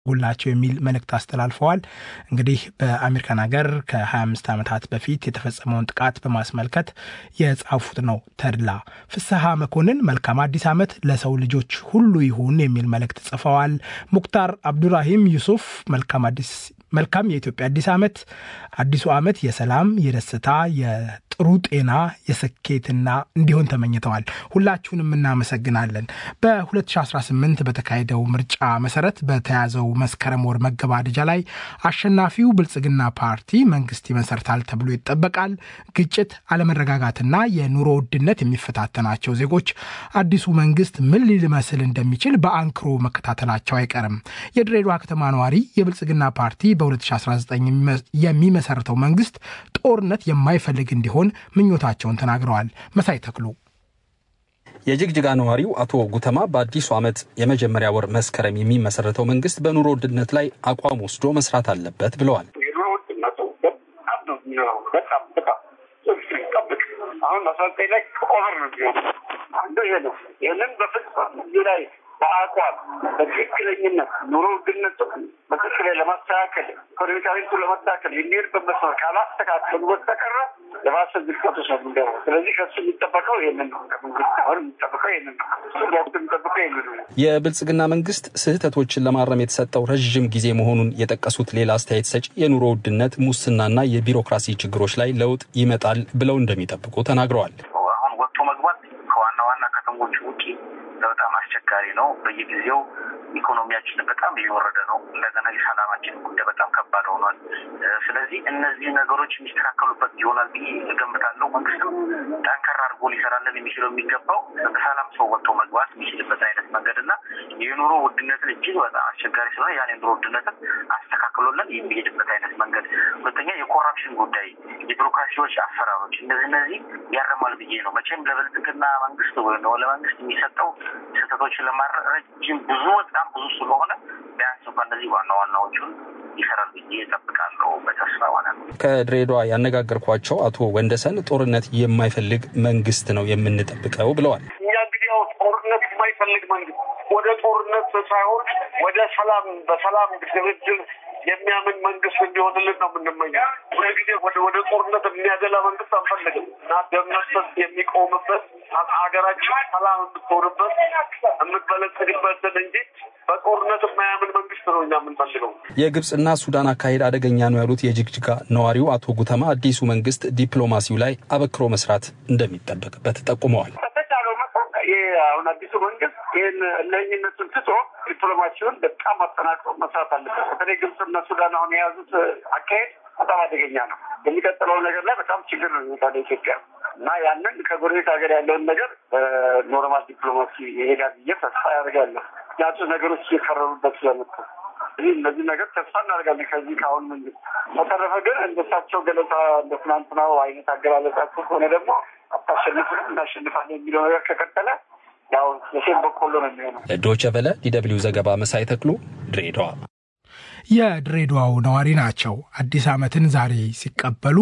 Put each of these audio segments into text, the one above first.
ጉላቸው የሚል መልእክት አስተላልፈዋል። እንግዲህ በአሜሪካን ሀገር ከ25 ዓመታት በፊት የተፈጸመውን ጥቃት በማስመልከት የጻፉት ነው። ተድላ ፍስሐ መኮንን መልካም አዲስ ዓመት ለሰው ልጆች ሁሉ ይሁን የሚል መልእክት ጽፈዋል። ሙክታር አብዱራሂም ዩሱፍ መልካም አዲስ መልካም የኢትዮጵያ አዲስ ዓመት አዲሱ ዓመት የሰላም የደስታ የጥሩ ጤና የስኬትና እንዲሆን ተመኝተዋል። ሁላችሁንም እናመሰግናለን። በ2018 በተካሄደው ምርጫ መሰረት በተያዘው መስከረም ወር መገባደጃ ላይ አሸናፊው ብልጽግና ፓርቲ መንግስት ይመሰርታል ተብሎ ይጠበቃል። ግጭት፣ አለመረጋጋትና የኑሮ ውድነት የሚፈታተናቸው ዜጎች አዲሱ መንግስት ምን ሊመስል እንደሚችል በአንክሮ መከታተላቸው አይቀርም። የድሬዳዋ ከተማ ነዋሪ የብልጽግና ፓርቲ በ2019 የሚመሰርተው መንግስት ጦርነት የማይፈልግ እንዲሆን ምኞታቸውን ተናግረዋል። መሳይ ተክሉ የጅግጅጋ ነዋሪው አቶ ጉተማ በአዲሱ ዓመት የመጀመሪያ ወር መስከረም የሚመሰረተው መንግስት በኑሮ ውድነት ላይ አቋም ወስዶ መስራት አለበት ብለዋል። የኑሮ ውድነቱ በጣም ነው የሚኖረው። በጣም በጣም ጠብቅ አሁን አስራ ዘጠኝ ላይ ኦቨር ነው የሚሆነው። አንዱ ይሄ ነው። ይህንን በፍጹም እዚህ ላይ በአቋም በትክክለኝነት ኑሮ ውድነቱ በትክክል ለማስተካከል ኢኮኖሚካዊቱ ለማስተካከል የሚሄድበት መስመር ካላስተካከሉ በስተቀረ የባሰ ዝቅጠት ውስጥ ነው የሚገባው። ስለዚህ ከሱ የሚጠበቀው ይህንን ነው። ከመንግስት አሁን የሚጠበቀው ይህንን ነው። እሱ በወቅቱ የሚጠበቀው ይህንን ነው። የብልጽግና መንግስት ስህተቶችን ለማረም የተሰጠው ረዥም ጊዜ መሆኑን የጠቀሱት ሌላ አስተያየት ሰጪ የኑሮ ውድነት፣ ሙስናና የቢሮክራሲ ችግሮች ላይ ለውጥ ይመጣል ብለው እንደሚጠብቁ ተናግረዋል። አሁን ወጥቶ መግባት ከዋና ዋና ከተሞች ውጪ በጣም አስቸጋሪ ነው። በየጊዜው ኢኮኖሚያችን በጣም እየወረደ ነው። እንደገና የሰላማችን ጉዳይ በጣም ከባድ ሆኗል። ስለዚህ እነዚህ ነገሮች የሚስተካከሉበት ይሆናል ብዬ እገምታለሁ። መንግስትም ጠንከር አድርጎ ሊሰራለን የሚችለው የሚገባው በሰላም ሰው ወጥቶ መግባት የሚችልበት አይነት መንገድ እና የኑሮ ውድነትን እጅግ በጣም አስቸጋሪ ስለሆነ ያን የኑሮ ውድነትን አስተካክሎለን የሚሄድበት አይነት መንገድ፣ ሁለተኛ የኮራፕሽን ጉዳይ፣ የቢሮክራሲዎች አሰራሮች እነዚህ እነዚህ ያረማል ብዬ ነው። መቼም ለብልጽግና መንግስት ወይ ለመንግስት የሚሰጠው ስህተቶችን ለማድረግ ረጅም ብዙ በጣም ብዙ ስለሆነ ቢያንስ እንኳ እነዚህ ዋና ዋናዎቹን ይሰራል ብዬ እጠብቃለሁ በተስፋ ማለት ነው። ከድሬዳዋ ያነጋገርኳቸው አቶ ወንደሰን ጦርነት የማይፈልግ መንግስት ነው የምንጠብቀው ብለዋል። እኛ እንግዲህ ያው ጦርነት የማይፈልግ መንግስት ወደ ጦርነት ሳይሆን ወደ ሰላም በሰላም ድርድር የሚያምን መንግስት እንዲሆንልን ነው የምንመኘው። ሁሉ ጊዜ ወደ ወደ ጦርነት የሚያደላ መንግስት አንፈልግም እና ደም መፍሰስ የሚቆምበት ሀገራችን ሰላም የምትሆንበት የምትበለጽግበትን እንጂ በጦርነት የማያምን መንግስት ነው እኛ የምንፈልገው። የግብፅና ሱዳን አካሄድ አደገኛ ነው ያሉት የጅግጅጋ ነዋሪው አቶ ጉተማ አዲሱ መንግስት ዲፕሎማሲው ላይ አበክሮ መስራት እንደሚጠበቅበት ጠቁመዋል። በተቻለው መጠን ይህ አሁን አዲሱ መንግስት ይህን እልህኝነቱን ትቶ ዲፕሎማሲውን በጣም አጠናክሮ መስራት አለበት። በተለይ ግብፅና ሱዳን አሁን የያዙት አካሄድ በጣም አደገኛ ነው። የሚቀጥለው ነገር ላይ በጣም ችግር ነው የሚወጣው ኢትዮጵያ እና ያንን ከጎረቤት ሀገር ያለውን ነገር ኖርማል ዲፕሎማሲ ይሄዳል ብዬ ተስፋ ያደርጋለሁ። ምክንያቱም ነገሮች እየከረሩበት ስለመጡ እዚህ እነዚህ ነገር ተስፋ እናደርጋለን ከዚህ ከአሁን መንግስት። በተረፈ ግን እንደሳቸው ገለጻ እንደ ትናንትናው አይነት አገላለጻቸው ከሆነ ደግሞ አታሸንፉንም እናሸንፋለን የሚለው ነገር ከቀጠለ ያው የሴም በቆሎ ነው የሚሆነው። ለዶቸ ቨለ ዲደብሊው ዘገባ መሳይ ተክሉ ድሬዳዋ። የድሬዳዋው ነዋሪ ናቸው። አዲስ ዓመትን ዛሬ ሲቀበሉ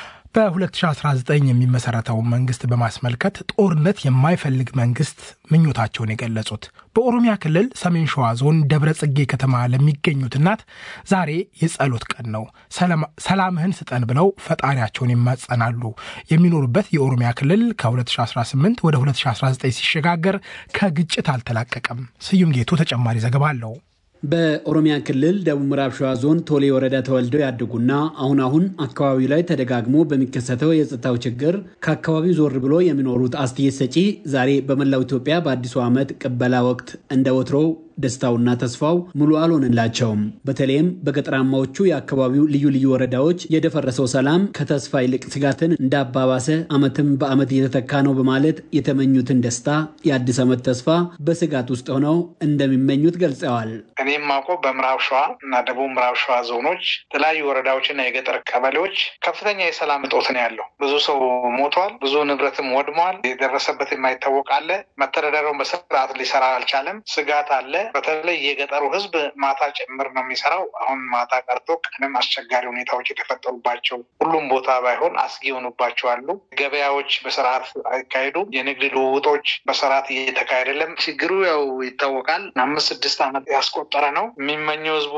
በ2019 የሚመሰረተውን መንግስት በማስመልከት ጦርነት የማይፈልግ መንግስት ምኞታቸውን የገለጹት በኦሮሚያ ክልል ሰሜን ሸዋ ዞን ደብረ ጽጌ ከተማ ለሚገኙት እናት ዛሬ የጸሎት ቀን ነው። ሰላምህን ስጠን ብለው ፈጣሪያቸውን ይማጸናሉ። የሚኖሩበት የኦሮሚያ ክልል ከ2018 ወደ 2019 ሲሸጋገር ከግጭት አልተላቀቀም። ስዩም ጌቱ ተጨማሪ ዘገባ አለው። በኦሮሚያ ክልል ደቡብ ምዕራብ ሸዋ ዞን ቶሌ ወረዳ ተወልደው ያደጉና አሁን አሁን አካባቢው ላይ ተደጋግሞ በሚከሰተው የጸጥታው ችግር ከአካባቢው ዞር ብሎ የሚኖሩት አስተያየት ሰጪ ዛሬ በመላው ኢትዮጵያ በአዲሱ ዓመት ቅበላ ወቅት እንደ ወትሮው ደስታውና ተስፋው ሙሉ አልሆንላቸውም። በተለይም በገጠራማዎቹ የአካባቢው ልዩ ልዩ ወረዳዎች የደፈረሰው ሰላም ከተስፋ ይልቅ ስጋትን እንዳባባሰ ዓመትም በዓመት እየተተካ ነው በማለት የተመኙትን ደስታ የአዲስ ዓመት ተስፋ በስጋት ውስጥ ሆነው እንደሚመኙት ገልጸዋል። እኔም ማውቀው በምዕራብ ሸዋ እና ደቡብ ምዕራብ ሸዋ ዞኖች የተለያዩ ወረዳዎችና የገጠር ቀበሌዎች ከፍተኛ የሰላም እጦት ነው ያለው። ብዙ ሰው ሞቷል፣ ብዙ ንብረትም ወድሟል። የደረሰበት የማይታወቅ አለ። መተዳደሪያውን በስርዓት ሊሰራ አልቻለም። ስጋት አለ። በተለይ የገጠሩ ህዝብ ማታ ጭምር ነው የሚሰራው። አሁን ማታ ቀርቶ ቀንም አስቸጋሪ ሁኔታዎች የተፈጠሩባቸው ሁሉም ቦታ ባይሆን አስጊ የሆኑባቸው አሉ። ገበያዎች በስርዓት አይካሄዱም። የንግድ ልውውጦች በስርዓት እየተካሄደለም። ችግሩ ያው ይታወቃል። አምስት ስድስት ዓመት ያስቆጠረ ነው። የሚመኘው ህዝቡ